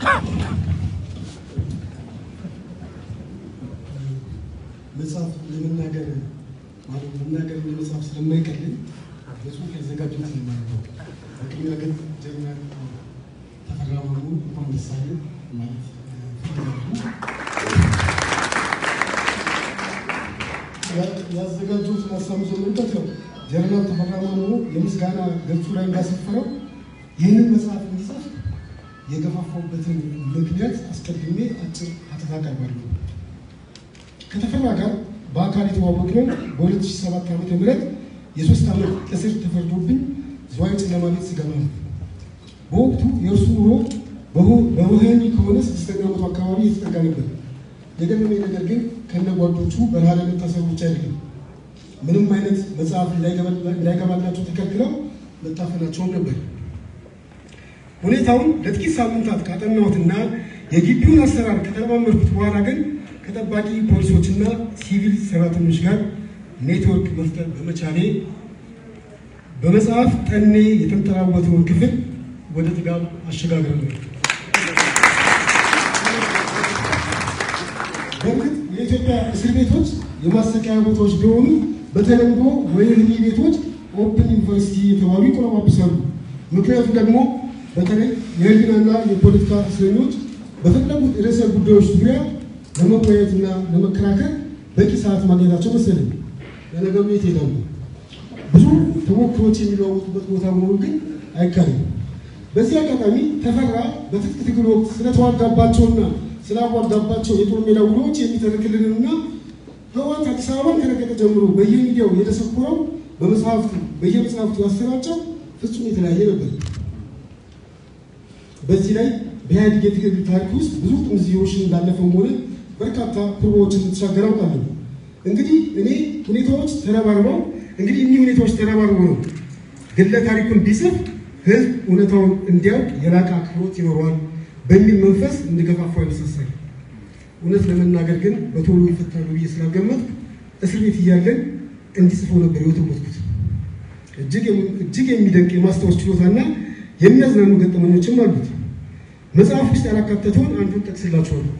መጽሐፍ ለመናገር ማለት መናገር ለመጽሐፍ ስለማይቀልኝ በጽሁፍ ያዘጋጁት ነው ማለት ነው። በቅድሚያ ግን ጀግና ተፈራ ማሞ እንኳን ደስ አለ ማለት እፈልጋለሁ። ያዘጋጁት ሀሳብ ጀምሩበት ነው። ጀነራል ተፈራ ማሞ የምስጋና ገጹ ላይ እንዳሰፈረው ይህንን መጽሐፍ እንዲጽፍ የገፋፋበትን ምክንያት አስቀድሜ አጭር ሀተታ አቀርባለሁ። ከተፈራ ጋር በአካል የተዋወቅነው በ2007 ዓ ም የሶስት ዓመት እስር ተፈርዶብኝ ዝዋይ ጨለማ ቤት ስገባ ነው። በወቅቱ የእርሱ ኑሮ በወህኒ ከሆነ ስድስተኛ ዓመቱ አካባቢ የተጠጋ ነበር። የገረመኝ ነገር ግን ከነ ጓዶቹ በረሃ ለመታሰሩ ብቻ አይደለም፣ ምንም አይነት መጽሐፍ እንዳይገባላቸው ተከልክለው መታፈናቸውም ነበር። ሁኔታውን ለጥቂት ሳምንታት ካጠናሁትና የግቢውን አሰራር ከተለማመድኩት በኋላ ግን ከጠባቂ ፖሊሶችና ሲቪል ሰራተኞች ጋር ኔትወርክ መፍጠር በመቻሌ በመጽሐፍ ጠኔ የተንጠራወተውን ክፍል ወደ ጥጋብ አሸጋግረ ነው። በእርግጥ የኢትዮጵያ እስር ቤቶች የማሰቃያ ቦታዎች ቢሆኑ በተለምዶ ወህኒ ቤቶች ኦፕን ዩኒቨርሲቲ የተባሉ ይቆለጳጵሳሉ። ምክንያቱ ደግሞ በተለይ የህሊናና የፖለቲካ እስረኞች በፈለጉት ርዕሰ ጉዳዮች ዙሪያ ለመወያየትና ለመከራከር በቂ ሰዓት ማግኘታቸው መሰለኝ። ለነገሩ የት ሄዳሉ? ብዙ ተሞክሮች የሚለዋወጡበት ቦታ መሆኑ ግን አይካልም። በዚህ አጋጣሚ ተፈራ በትጥቅ ትግል ወቅት ስለተዋጋባቸውና ስላዋጋባቸው የጦር ሜዳ ውሎች የሚተርክልንና ህወሓት አዲስ አበባን ከረገጠ ጀምሮ በየሚዲያው የተሰኮረው በመጽሐፍቱ በየመጽሐፍቱ ያሰራጨው ፍጹም የተለያየ ነበር። በዚህ ላይ በኢህአዴግ የትግል ታሪክ ውስጥ ብዙ ጥምዝዮችን እንዳለፈው ሆነ በርካታ ፕሮቦችን ተሻገር አውቃለሁ። እንግዲህ እኔ ሁኔታዎች ተረባርበው እንግዲህ እኒህ ሁኔታዎች ተረባርበው ነው ግለ ታሪኩን ቢጽፍ ህዝብ እውነታውን እንዲያውቅ የላቀ አክብሮት ይኖረዋል በሚል መንፈስ እንድገፋፋው ያነሳሳል። እውነት ለመናገር ግን በቶሎ ይፈታሉ ብዬ ስላልገመትኩ እስር ቤት እያለን እንዲጽፈው ነበር የወተወትኩት። እጅግ የሚደንቅ የማስታወስ ችሎታና የሚያዝናኑ ገጠመኞችም አሉት። መጽሐፍ ውስጥ ያላካተተውን አንዱን ጠቅስላችኋለሁ።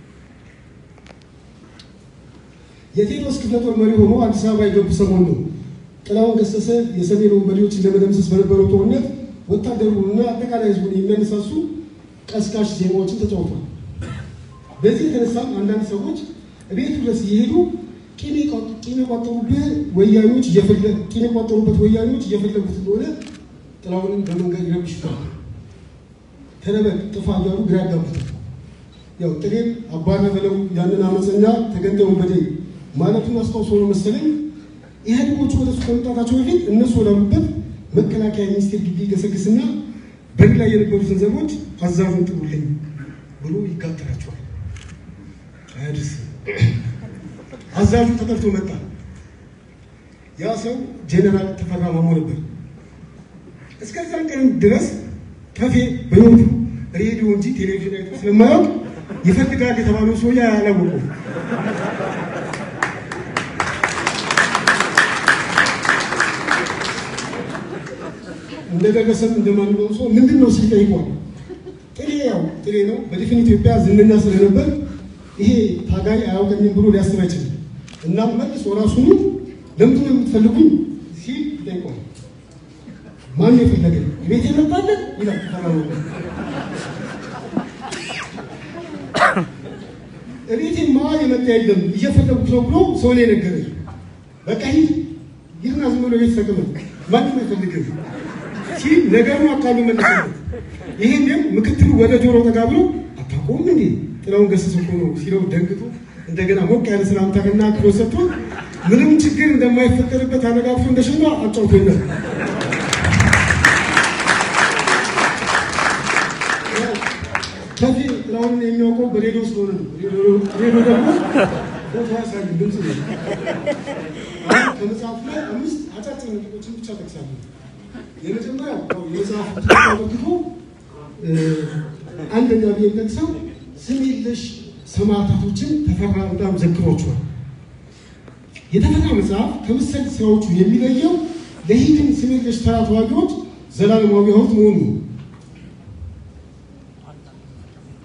የቴዎድሮስ ክፍለ ጦር መሪ ሆኖ አዲስ አበባ የገቡ ሰሞን ነው። ጥላሁን ገሰሰ የሰሜን ወንበዴዎችን ለመደምሰስ በነበረው ጦርነት ወታደሩንና አጠቃላይ ህዝቡን የሚያነሳሱ ቀስቃሽ ዜማዎችን ተጫውቷል። በዚህ የተነሳም አንዳንድ ሰዎች ቤቱ ድረስ እየሄዱ ቂም የቋጠሩበት ወያኔዎች ቂም የቋጠሩበት ወያኔዎች እየፈለጉት እንደሆነ ጥላሁንን በመንገድ ይረብሹታል። ተነበቅ ጥፋ እያሉ ግራ ያጋቡታል። ያው ጥሬም አባነ በለው ያንን አመፀኛ ተገንጠው ወንበዴ ማለቱን አስታውሶ ነው መሰለኝ ኢህአዴጎቹ ወደሱ ከመምጣታቸው በፊት እነሱ ወዳሉበት መከላከያ ሚኒስቴር ግቢ ገሰግስና በር ላይ የነበሩትን ዘቦች አዛዡን ጥሩልኝ ብሎ ይጋጠራቸዋል። አያድርስ አዛዡ ተጠርቶ መጣ። ያ ሰው ጄኔራል ተፈራ ማሞ ነበር። እስከዛን ቀን ድረስ ከፌ በህይወቱ ሬዲዮ እንጂ ቴሌቪዥን አይቶ ስለማያውቅ ይፈልጋል የተባለው ሰውዬ አላወቀውም። እንደደረሰም እንደማንኛውም ሰው ምንድን ነው ሲል ጠይቋል። ጥሬ ያው ጥሬ ነው። በድፍን ኢትዮጵያ ዝነኛ ስለነበር ይሄ ታጋይ አያውቀኝም ብሎ ሊያስብ አይችልም። እናም መልሶ ራሱኑ ለምንድን ነው የምትፈልጉኝ ሲል ይጠይቋል። ማን የፈለገኝ ቤት የመጣለን ይላል ተፈራ እቤቴማ የመጣ የለም እየፈለጉት ነው ብሎ ሰው ላይ ነገረኝ። በቃ ሂድ ይህና ዝም ብሎ ቤት ተቀመጥ ማንም አይፈልግም ሲል ነገሩን አቃሉ መለሰለት። ይህንም ምክትሉ ወደ ጆሮ ጠጋ ብሎ አታውቀውም እንዴ ጥላሁን ገሰሰ እኮ ነው ሲለው ደንግጦ እንደገና ሞቅ ያለ ሰላምታና አክብሮት ሰጥቶ ምንም ችግር እንደማይፈጠርበት አነጋግቶ እንደሸማ አጫውቶኛል። ከዚህ ጥላሁንን የሚያውቀው በሬዲዮ ስለሆነ ነው። ሬዲዮ ደግሞ ፎቶ ያሳዩ ድምፅ ነው። አሁን ከመጽሐፉ ላይ አምስት አጫጭር ነጥቦችን ብቻ ጠቅሳለሁ። የመጀመሪያው የመጽሐፉ ተመልክቶ አንደኛ ብዬ ጠቅሰው ስም የለሽ ሰማዕታቶችን ተፈራ በጣም ዘክሯቸዋል። የተፈራ መጽሐፍ ከመሰል ስራዎቹ የሚለየው ለሂድን ስም የለሽ ተራ ተዋጊዎች ዘላለማዊ ሐውልት መሆኑ ነው።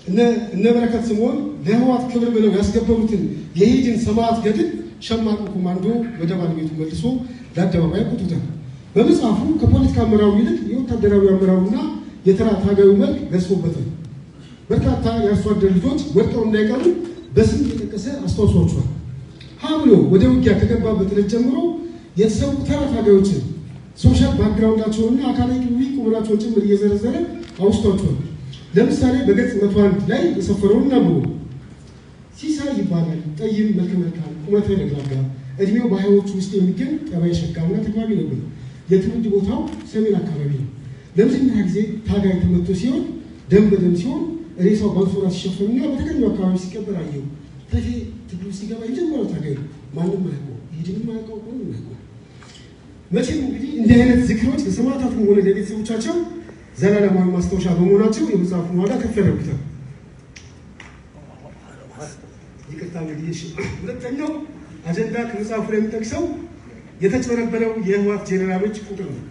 እነ በረከት ስምዖን ለህወሓት ክብር ብለው ያስገበሩትን የኢህዴን ሰማዕት ገድል ሸማቁ ኮማንዶ ወደ ባለቤቱ መልሶ ለአደባባይ አውጥቶታል። በመጽሐፉ ከፖለቲካ አመራሩ ይልቅ የወታደራዊ አመራሩና የተራ ታጋዩ መልክ ገዝፎበታል። በርካታ የአርሶ አደር ልጆች ወድቀው እንዳይቀሩ በስም የጠቀሰ አስታውሷቸዋል። ሀ ብሎ ወደ ውጊያ ከገባበት ዕለት ጀምሮ የተሰዉ ተራ ታጋዮችን ሶሻል ባክግራውንዳቸውንና አካላዊ ቁመናቸውን ጭምር እየዘረዘረ አውስቷቸዋል። ለምሳሌ በገጽ መቶ አንድ ላይ የሰፈረውን እናብሮ ሲሳይ ይባላል። ጠይም፣ መልከ መልካም፣ ቁመተ ለግላጋ፣ እድሜው በሀያዎቹ ውስጥ የሚገኝ ጠባይ ሸጋና ተግባቢ ነበር። የትውልድ ቦታው ሰሜን አካባቢ ነው። ለመጀመሪያ ጊዜ ታጋይ ተመቶ ሲሆን ደም በደም ሲሆን ሬሳው በአንሶላ ሲሸፈንና በተገኘው አካባቢ ሲቀበር አየው። ተፌ ትግሉ ሲገባ የጀመረው ታጋይ ነው። ማንም አያውቀው፣ ይሄድንም አያውቀው፣ ማንም አያውቀው። መቼም እንግዲህ እንዲህ አይነት ዝክሮች ለሰማዕታቱም ሆነ ለቤተሰቦቻቸው ዘላለማዊ ማስታወሻ በመሆናቸው የመጽሐፉን ዋጋ ከፍ ያደርጉታል። ይቅርታ እንግዲህ እሺ። ሁለተኛው አጀንዳ ከመጽሐፉ ላይ የሚጠቅሰው የተጭበረበረው የህወሓት ጄኔራሎች ቁጥር ነው።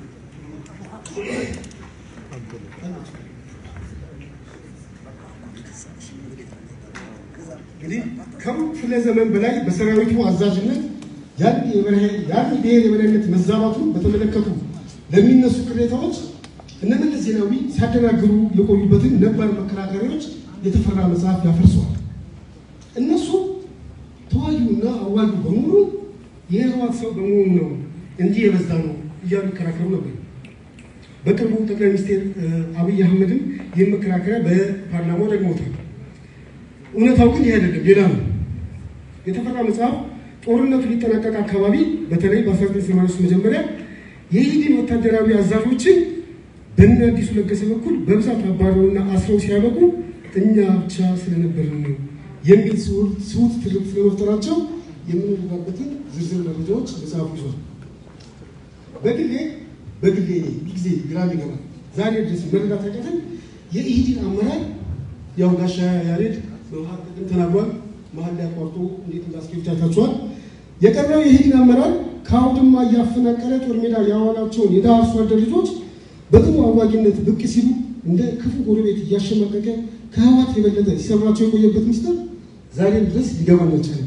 እንግዲህ ከሩብ ክፍለ ዘመን በላይ በሰራዊቱ አዛዥነት ያን ብሔር የበላይነት መዛባቱን በተመለከቱ ለሚነሱ ቅሬታዎች እነ መለስ ዜናዊ ሲያደናግሩ የቆዩበትን ነባር መከራከሪያዎች የተፈራ መጽሐፍ ያፈርሰዋል። እነሱ ተዋጊውና አዋጊው በሙሉ የህወሓት ሰው በመሆኑ ነው እንዲህ የበዛ ነው እያሉ ይከራከሩ ነበር። በቅርቡ ጠቅላይ ሚኒስትር አብይ አህመድም ይህን መከራከሪያ በፓርላማው ደግሞታል። እውነታው ግን ይህ አይደለም፣ ሌላ ነው። የተፈራ መጽሐፍ ጦርነቱ ሊጠናቀቅ አካባቢ በተለይ በ1983 መጀመሪያ የኢህዴን ወታደራዊ አዛዦችን በእነ አዲሱ ለገሰ በኩል በብዛት አባረውና አስረው ሲያበቁ እኛ ብቻ ስለነበርን ነው የሚል ስሁት ትርክት ስለመፍጠራቸው የምንረዳበትን ዝርዝር መረጃዎች መጽሐፉ ይዟል። በግሌ በግሌ ጊዜ ግራ ይገባል። ዛሬ ድረስ መረዳት ያቃተን የኢህዴን አመራር ያው ጋሻ ያሬድ በመሀል ተናግሯል። መሀል ላይ አቋርጦ እንዴት እንዳስኬድ ታይታችኋል። የቀረው የኢህዴን አመራር ከአውድማ እያፈናቀለ ጦር ሜዳ ያዋላቸውን የድሃ አርሶ አደር ልጆች በጥሩ አዋጊነት ብቅ ሲሉ እንደ ክፉ ጎረቤት እያሸማቀቀ ከህወሓት የበለጠ ሲሰራቸው የቆየበት ምስጢር ዛሬም ድረስ ሊገባን አልቻለም።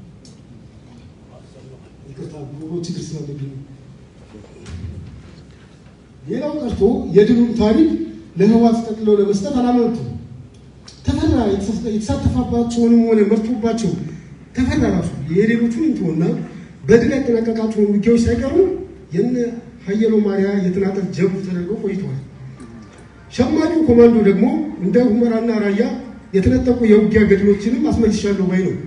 ይቅርታ ጉሮሮ ችግር ስላለብኝ ነው። ሌላው ቀርቶ የድሉን ታሪክ ለህወሓት ጠቅልለው ለመስጠት አላመነቱም። ተፈራ የተሳተፋባቸውንም ሆነ መርቶባቸው ተፈራ ራሱ የሌሎቹን እንትሆና በድል ያጠናቀቃቸውን ውጊያዎች ሳይቀሩ የነ ሀየሎ ማርያ የተናጠል ጀብዱ ተደርገው ቆይተዋል። ሸማቂው ኮማንዶ ደግሞ እንደ ሁመራና ራያ የተነጠቁ የውጊያ ገድሎችንም አስመልሻለሁ ባይ ነው።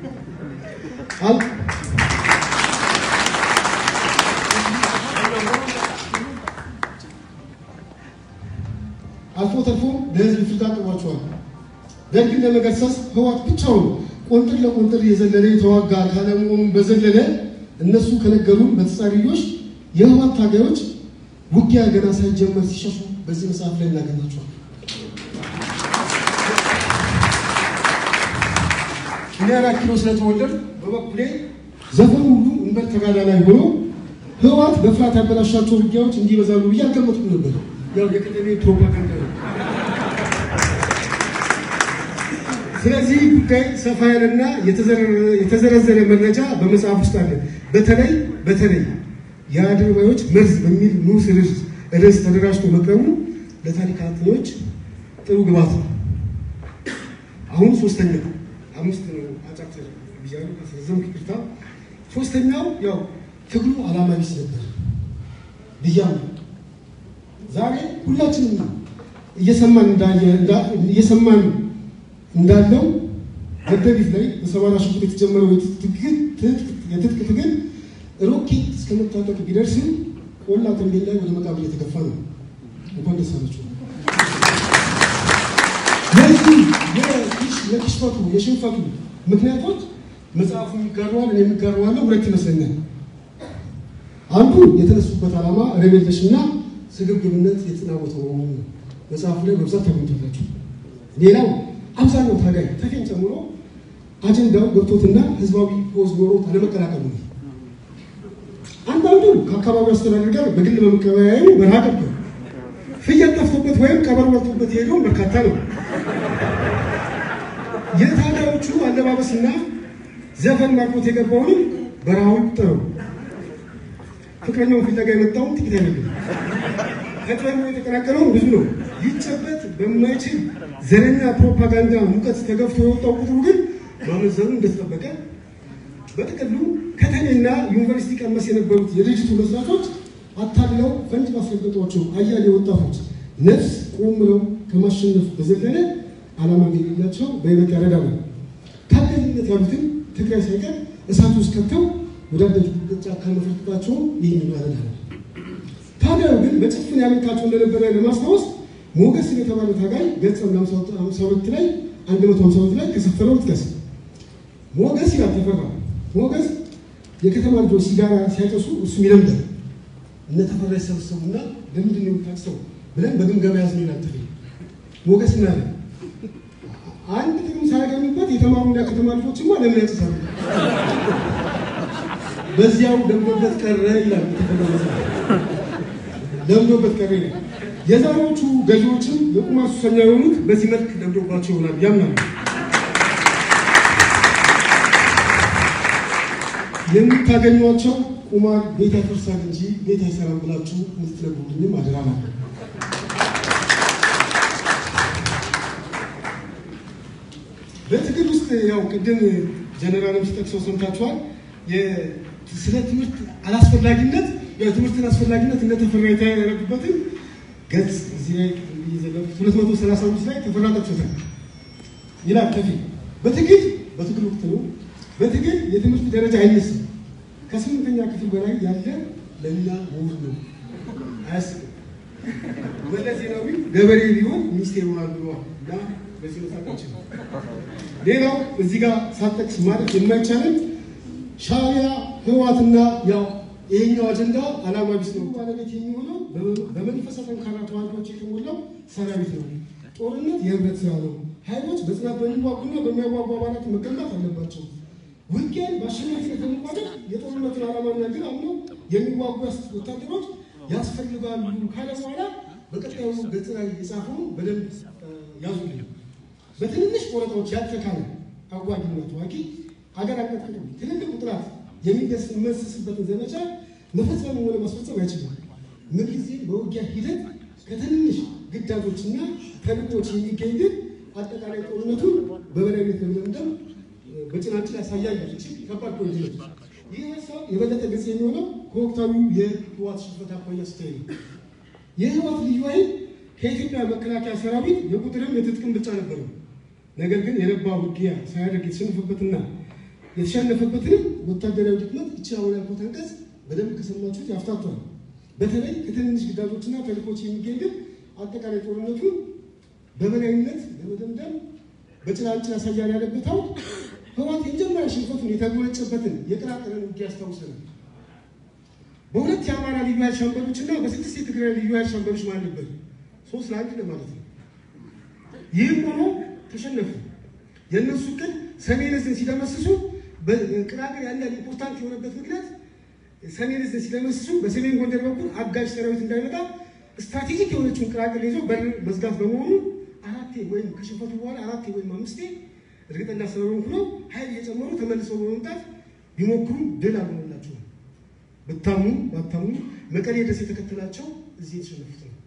አልፎ ተርፎ ለህዝብ ፍርድ አቅርቧቸዋል። ደርግን ለመገሰስ ህወሓት ብቻውን ቆንጥር ለቆንጥር የዘለለ የተዋጋ ካለመሆኑን በዘለለ እነሱ ከነገሩን በተጻራሪዎች የህወሓት ታጋዮች ውጊያ ገና ሳይጀመር ሲሸሹ በዚህ መጽሐፍ ላይ እናገኛቸዋል። እኔ አራት ኪሎ ስለተወለድ በበኩሌ ዘፈኑ ሁሉ እንበል ተጋዳላይ ሆኖ ህወሓት በፍርሃት ያበላሻቸው ውጊያዎች እንዲበዛሉ ብዬ አልገመትኩም ነበር። ያው የቀደሜ ፕሮፓጋንዳ ነው። ስለዚህ ጉዳይ ሰፋ ያለና የተዘረዘረ መረጃ በመጽሐፍ ውስጥ አለ። በተለይ በተለይ የአድርባዮች መርዝ በሚል ንዑስ ርዕስ ተደራጅቶ መቅረቡ ለታሪክ አጥኚዎች ጥሩ ግባት ነው። አሁን ሶስተኛ አምስት ነው አጫጭር ብያለሁ፣ ካስረዘምኩ ይቅርታ። ሶስተኛው ያው ትግሉ ዓላማ ቢስ ነበር ብያለሁ። ዛሬ ሁላችንም እየሰማን እየሰማን እንዳለው ደደቢት ላይ በሰባራ ሽጉጥ የተጀመረው የትጥቅ ትግል ሮኬት እስከ መታጠቅ ቢደርስም ቆላ ተንቤል ላይ ወደ መቃብር እየተገፋ ነው። እንኳን ደስ አላችሁ። ለዚህ የክሽፈቱ የሽንፈቱ ምክንያቶች መጽሐፉ የሚጋረዋል እኔ የሚጋረዋለሁ ሁለት ይመስለኛል። አንዱ የተነሱበት ዓላማ ረቤለሽና ስግብግብነት የተጠናወተ በመሆኑ ነው። መጽሐፉ ላይ በብዛት ታገኙታላችሁ። ሌላው አብዛኛው ታጋይ ተፌን ጨምሮ አጀንዳው ገብቶትና ህዝባዊ ፖዝ ኖሮት አለመቀላቀሉ ነው። አንዳንዱ ከአካባቢው አስተዳደር ጋር በግል በመቀበያዩ በረሃ ቀርቷል። ፍየል ጠፍቶበት ወይም ቀበሮ ወጥቶበት የሄደው በርካታ ነው። የታጋዮቹ አለባበስና ዘፈን ማርኮት የገባውንም በረሃው ቁጠረው። ፍቅረኛውን ፍለጋ የመጣውን ጥቂት አይደለም። ከጥበቡ የተቀላቀለውን ብዙ ነው። ይጨበት በማይችል ዘረኛ ፕሮፓጋንዳ ሙቀት ተገፍቶ የወጣው ቁጥሩ ግን ማመዘኑ እንደተጠበቀ በጥቅሉ ከተሜና ዩኒቨርሲቲ ቀመስ የነበሩት የድርጅቱ መስራቾች አታለው ፈንጅ ማስረገጧቸው አያሌ ወጣቶች ነፍስ ቆም ብለው ከማሸነፍ በዘለለ ዓላማ የሌላቸው በይበልጥ ያረዳሉ። ታጋይነት ያሉትን ትግራይ ሳይቀር እሳት ውስጥ ከተው ወዳደጉበት ጫካ መፈርጠጣቸውን ይህን ያረዳል። ታጋዩ ግን በጭፍን ያመልካቸው እንደነበረ ለማስታወስ ሞገስ የተባለ ታጋይ ገጽ 52 ላይ 152 ላይ ከሰፈረው ጥቀስ። ሞገስ ይላል ተፈራ። ሞገስ የከተማ ልጆች ሲጋራ ሲያጨሱ እሱም ይለምዳል። እነ ተፈራ ይሰበሰቡና ለምንድን ነው የምታጭሰው ብለን በግምገማ ያዝነው ይላል ተፈራ። ሞገስ ምን አለ? አንድ ጥቅም ሳያገኙበት የተማሩና ከተማ ልጆችማ ለምን ያጭሳሉ? በዚያው ለምዶበት ቀረ ይላል ተፈራ መጽሐፍ ለምዶበት ቀረ ይላል። የዛሬዎቹ ገዢዎችም የቁማር ሱሰኛ የሆኑት በዚህ መልክ ለምዶባቸው ይሆናል ያምናሉ። የምታገኟቸው ቁማር ቤት ያፈርሳል እንጂ ቤት አይሰራም ብላችሁ የምትነግሩልኝም አደራ ነው። በትግል ውስጥ ያው ቅድም ጀነራልም ሲጠቅሰው ሰምታችኋል። ስለ ትምህርት አላስፈላጊነት የትምህርትን አስፈላጊነት እንደተፈራ የተረዱበትን ገጽ እዚህ ላይ ሁለት መቶ ሰላሳ አምስት ላይ ተፈራ ጠቅሶታል ይላል ከፊ በትግል በትግል ወቅት ነው። በትግል የትምህርት ደረጃ አይነስም። ከስምንተኛ ክፍል በላይ ያለ ለእኛ ምሁር ነው። አያስብም። መለስ ዜናዊ ገበሬ ቢሆን ሚኒስቴር ይሆናል ብለዋል እና በዚህ መሳቃችን ሌላው እዚህ ጋር ሳጠቅስ ማለት የማይቻለን ሻዕቢያ ህወሓትና ያው ይሄኛው አጀንዳ ዓላማ ቢስ ነው። ባለቤት የሚሆነው በመንፈሰ ጠንካራ ተዋጊዎች የተሞላው ሰራዊት ነው። ጦርነት የህብረት ስራ ነው። ኃይሎች በጽናት በሚዋጉና በሚያዋጉ አባላት መገንባት አለባቸው። ውጊያን በአሸናፊነት ለመቋጨት የጦርነቱን ዓላማና ግን አምነው የሚዋጉ ወታደሮች ያስፈልጋሉ ካለ በኋላ በቀጣዩ ገጽ ላይ የጻፈውን በደንብ ያዙልኝ። በትንንሽ ቆረጣዎች ያልተካለ አዋጊና ተዋጊ አገር አቀፍ ትልልቅ ቁጥራት የሚደመስስበትን ዘመቻ መፈጸም ሆነ ማስፈጸም አይችልም። ምንጊዜ በውጊያ ሂደት ከትንንሽ ግዳጆችና ተልእኮች የሚገኝ ግን አጠቃላይ ጦርነቱን በበላይነት ለመደምደም በጭናጭል ያሳያል የሚችል ከባድ ፖይንት ነው። ይህ ሀሳብ የበለጠ ግልጽ የሚሆነው ከወቅታዊው የህወሓት ሽንፈት አኳያ ሲታይ ነው። የህወሓት ልዩ ኃይል ከኢትዮጵያ መከላከያ ሰራዊት የቁጥርም የትጥቅም ብልጫ ነበረው። ነገር ግን የረባ ውጊያ ሳያደርግ የተሸነፈበትና የተሸነፈበትንም ወታደራዊ ድክመት እቺ አሁን ያልኩት አንቀጽ በደንብ ከሰማችሁት ያፍታቷል። በተለይ ከትንንሽ ግዳጆችና ተልእኮች የሚገኝ ግን አጠቃላይ ጦርነቱን በበላይነት ለመደምደም በጭላንጭል ያሳያል ያለበት አውድ ህወሓት የመጀመሪያ ሽንፈቱን የተጎነጨበትን የቅራቅርን ውጊያ ያስታውሰናል። በሁለት የአማራ ልዩ ኃይል ሻምበሎች እና በስድስት የትግራይ ልዩ ኃይል ሻምበሎች ማለት ነበር። ሶስት ለአንድ ለማለት ነው። ይህም ሆኖ ተሸነፉ። የእነሱ ቅድ ሰሜን ዕዝን ሲደመስሱ ቅራቅር ያን ያህል ኢምፖርታንት የሆነበት ምክንያት ሰሜን ዕዝን ሲደመስሱ በሰሜን ጎንደር በኩል አጋዥ ሰራዊት እንዳይመጣ ስትራቴጂክ የሆነችውን ቅራቅር ይዘው በር መዝጋት በመሆኑ አራቴ ወይም ከሽንፈቱ በኋላ አራቴ ወይም አምስቴ እርግጠኛ ስለሆንኩ ነው ኃይል እየጨመሩ ተመልሰው በመምጣት ቢሞክሩ ድል አልሆነላቸውም። ብታምኑ ባታምኑ መቀሌ ድረስ የተከተላቸው እዚህ የተሸነፉት ነው።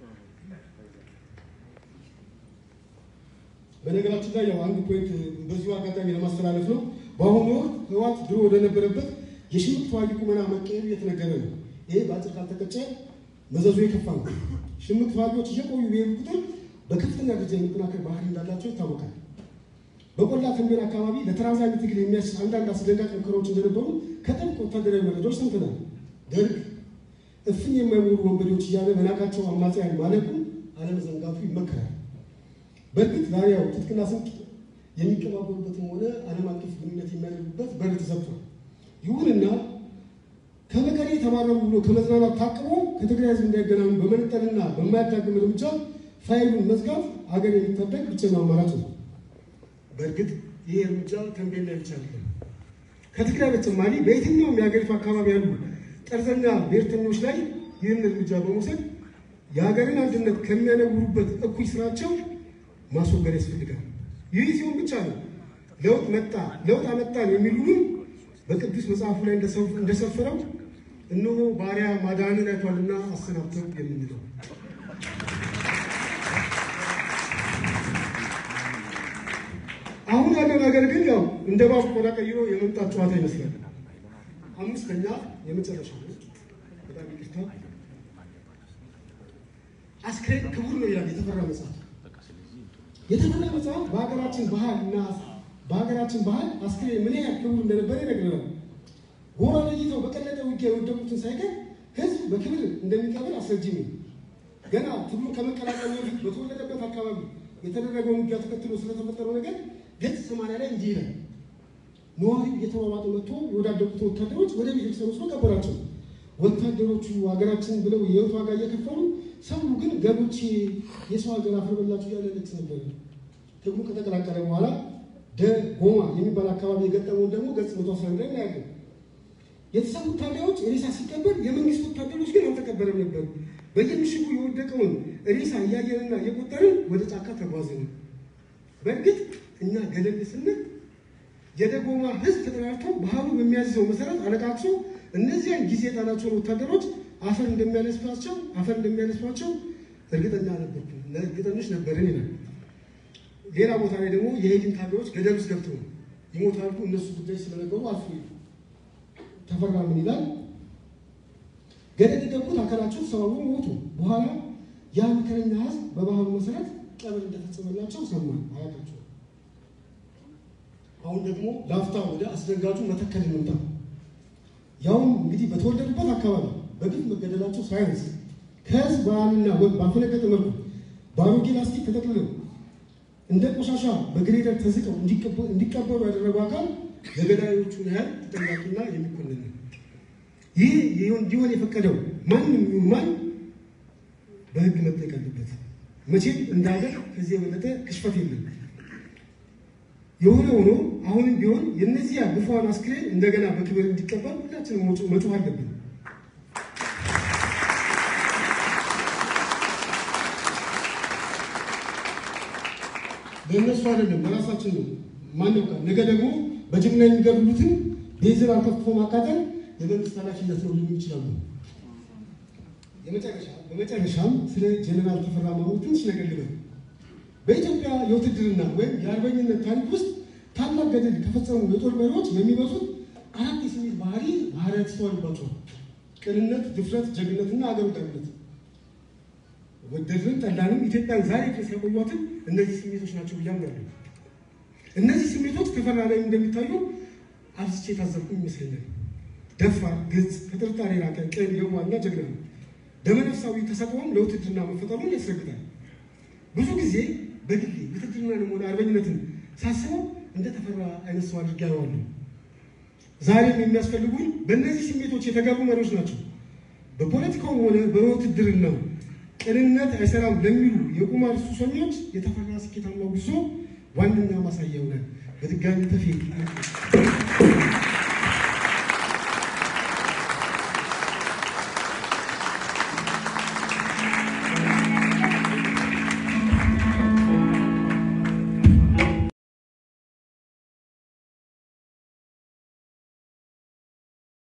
በነገራችን ላይ ያው አንድ ፖይንት በዚሁ አጋጣሚ ለማስተላለፍ ነው። በአሁኑ ወቅት ህወሓት ድሮ ወደነበረበት የሽምቅ ተዋጊ ቁመና መቀየሩ እየተነገረ ነው። ይሄ በአጭር ካልተቀጨ መዘዙ የከፋ ነው። ሽምቅ ተዋጊዎች እየቆዩ በሄዱ ቁጥር በከፍተኛ ደረጃ የመጠናከር ባህሪ እንዳላቸው ይታወቃል። በቆላ ተንቤን አካባቢ ለተራዛሚ ትግል የሚያስችል አንዳንድ አስደንጋጭ ሙከራዎች እንደነበሩ ከጥብቅ ወታደራዊ መረጃዎች ሰምተናል። ደርግ እፍኝ የማይሞሉ ወንበዴዎች እያለ በናቃቸው አማጽያን ማለቁን አለመዘንጋቱ ይመከራል። በእርግጥ ዛሬ ያው ትጥቅና ስንቅ የሚቀባበሉበትም ሆነ ዓለም አቀፍ ግንኙነት የሚያደርጉበት በር ተዘግቷል። ይሁንና ከመቀሌ ተባረሩ ብሎ ከመዝናናት ታቅቦ ከትግራይ ህዝብ እንዳይገናኙ በመነጠልና በማያዳግም እርምጃ ፋይሉን መዝጋት አገር የሚታደግ ብቸኛው አማራጭ ነው። በእርግጥ ይህ እርምጃ ተንቤን ላይ ብቻ አይደለም። ከትግራይ በተጨማሪ በየትኛውም የሀገሪቱ አካባቢ ያሉ ጠርዘኛ ብሔርተኞች ላይ ይህን እርምጃ በመውሰድ የሀገርን አንድነት ከሚያነውሩበት እኩይ ስራቸው ማስወገድ ያስፈልጋል። ይህ ሲሆን ብቻ ነው ለውጥ መጣ ለውጥ አመጣን የሚሉንም በቅዱስ መጽሐፉ ላይ እንደሰፈረው እነሆ ባሪያ ማዳንን አይቷልና አሰናብተው የምንለው አሁን ያለው ነገር ግን ያው እንደ ባቡ ቆዳ ቀይሮ የመምጣት ጨዋታ ይመስላል። አምስተኛ የመጨረሻ ነው። በጣም ይቅርታ። አስክሬን ክቡር ነው ይላል የተፈራ መጽሐፍ። የተፈራ መጽሐፍ በሀገራችን ባህል እና በሀገራችን ባህል አስክሬን ምን ያህል ክቡር እንደነበረ ይነግረናል። ጎራ ለይተው በቀለጠ ውጊያ የወደቁትን ሳይቀር ሕዝብ በክብር እንደሚቀበል አስረጅ ነው። ገና ትግሉን ከመቀላቀሉ በፊት በተወለደበት አካባቢ የተደረገውን ውጊያ ተከትሎ ስለተፈጠረው ነገር ገጽ ሰማንያ ላይ እንዲህ ይላል። ነዋሪው እየተሯሯጠ መጥቶ የወዳደቁትን ወታደሮች ወደ ቤተክርስቲያን ወስዶ ቀበራቸው። ወታደሮቹ ሀገራችን ብለው የህይወት ዋጋ እየከፈሉ ሰው ግን ገቦቼ የሰው ሀገር አፈር በላችሁ እያለ ለቅስ ነበር። ትግሉ ከተቀላቀለ በኋላ ደጎማ የሚባል አካባቢ የገጠመውን ደግሞ ገጽ መቶ አስራ አንድ ላይ እናያለን። የተሰዉት ታጋዮች ሬሳ ሲቀበር የመንግስት ወታደሮች ግን አልተቀበረም ነበር። በየምሽጉ የወደቀውን ሬሳ እያየንና እየቆጠርን ወደ ጫካ ተጓዝን። በእርግጥ እኛ ገለል ስንል የደጎማ ህዝብ ተጠራርቶ ባህሉ በሚያዝዘው መሰረት አለቃቅሶ እነዚያን ጊዜ የጣላቸውን ወታደሮች አፈር እንደሚያነስባቸው አፈር እንደሚያነስባቸው እርግጠኛ ነበርኩ እርግጠኞች ነበርን ይላል። ሌላ ቦታ ላይ ደግሞ የሄድን ታጋዮች ገደል ውስጥ ገብተው ይሞታሉ እነሱ ጉዳይ ስለነበሩ አልፎ ተፈራ ምን ይላል? ገደል የገቡት አካላቸው ሰባቡ ሞቱ። በኋላ ያ መከረኛ ህዝብ በባህሉ መሰረት ቀብር እንደፈጸመላቸው ሰማን። አያታቸው አሁን ደግሞ ላፍታ ወደ አስደንጋጩ መተከል እንምጣ። ያውም እንግዲህ በተወለዱበት አካባቢ በግፍ መገደላቸው ሳያንስ ከህዝብ ባህልና ወግ ባፈነገጠ መልኩ በአሮጌ ላስቲክ ተጠቅልለው እንደ ቆሻሻ በግሬደር ተዝቀው እንዲቀበሩ ያደረጉ አካል የገዳዮቹን ያህል ተጠያቂና የሚኮንን ነው። ይህ እንዲሆን የፈቀደው ማንም ይሁን ማን በህግ መጠየቅ አለበት። መቼም እንደ ሀገር ከዚህ የበለጠ ክሽፈት የለም። የሆነ ሆኖ አሁንም ቢሆን የእነዚያ ግፏን አስክሬን እንደገና በክብር እንዲቀበል ሁላችንም መጮህ አለብን። ለእነሱ አይደለም ለራሳችን ነው። ማን ያውቃል? ነገ ደግሞ በጅምላ የሚገድሉትን ቤንዚን አርከፍክፎ ማቃጠል የመንግስት ኃላፊነት ነው ሊሉ ይችላሉ። በመጨረሻም ስለ ጀኔራል ተፈራ ማሞ ትንሽ ነገር ልበል። በኢትዮጵያ የውትድርና ወይም የአርበኝነት ታሪክ ውስጥ ታላቅ ገድል ከፈጸሙ የጦር መሪዎች የሚበዙት አራት የስሜት ባህሪ ባህሪያት ይስተዋሉባቸዋል። ቅንነት፣ ድፍረት፣ ጀግነትና አገር ወዳድነት። ወደድን ጠላንም ኢትዮጵያን ዛሬ ድረስ ያቆዩትን እነዚህ ስሜቶች ናቸው ብዬ አምናለሁ። እነዚህ ስሜቶች ተፈራ ላይ እንደሚታዩ አብዝቼ የታዘብኩ ይመስለኛል። ደፋር፣ ግልጽ፣ ከጥርጣሬ የራቀ ቅን፣ የዋህና ጀግና ነው። ደመነፍሳዊ ተሰጥኦም ለውትድርና መፈጠሩን ያስረግጣል። ብዙ ጊዜ በግሌ ውትድርናንም ሆነ አርበኝነትን ሳስበው እንደ ተፈራ አይነት ሰው አድርጌ አየዋለሁ። ዛሬም የሚያስፈልጉን በእነዚህ ስሜቶች የተጋሩ መሪዎች ናቸው። በፖለቲካውም ሆነ በውትድርናው ቅንነት አይሰራም ለሚሉ የቁማር ሱሰኞች የተፈራ ስኬታማ ጉዞ ዋነኛ ማሳያ ይሆናል። በድጋሚ ተፌ